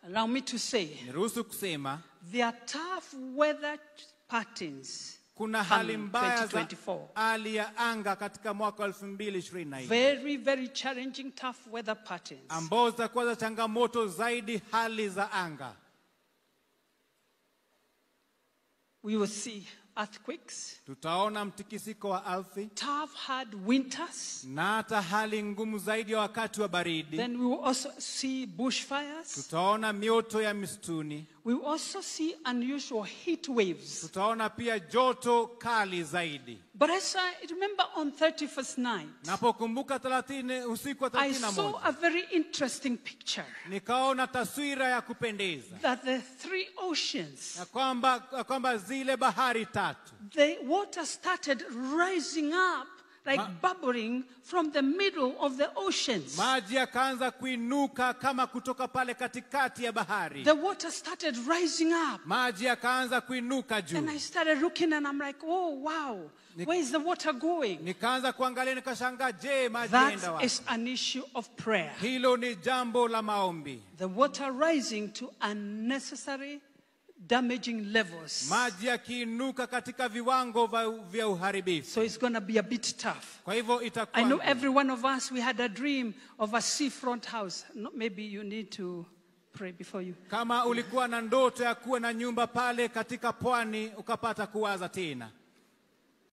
Allow me to say, niruhusu kusema there are tough weather patterns kuna hali coming mbaya za 2024. hali ya anga katika mwaka wa 2024 Very, very challenging, tough weather patterns. ambao zitakuwa za changamoto zaidi hali za anga We will see earthquakes, tutaona mtikisiko wa ardhi tough, hard winters. na hata hali ngumu zaidi ya wakati wa baridi Then we will also see bushfires. tutaona mioto ya misituni We will also see unusual heat waves. tutaona pia joto kali zaidi But as I remember on 31st night, napokumbuka 30 usiku wa I saw 31 a very interesting picture nikaona taswira ya kupendeza that the three oceans, ya kwamba, ya kwamba zile bahari tatu the water started rising up like Ma- bubbling from the middle of the oceans. maji yakaanza kuinuka kama kutoka pale katikati ya bahari The water started rising up. maji yakaanza kuinuka And juu I started looking and I'm like, oh, wow, where is the water going? nikaanza kuangalia nikashangaa je maji That yaenda wapi is an issue of prayer. hilo ni jambo la maombi The water rising to unnecessary damaging levels. maji yakiinuka katika viwango vya- vya uharibifu So it's going to be a bit tough. kwa hivyo I itakuwa know ngumu. every one of us, we had a dream of a seafront house. No, maybe you need to pray before you. kama ulikuwa na ndoto ya kuwa na nyumba pale katika pwani ukapata kuwaza tena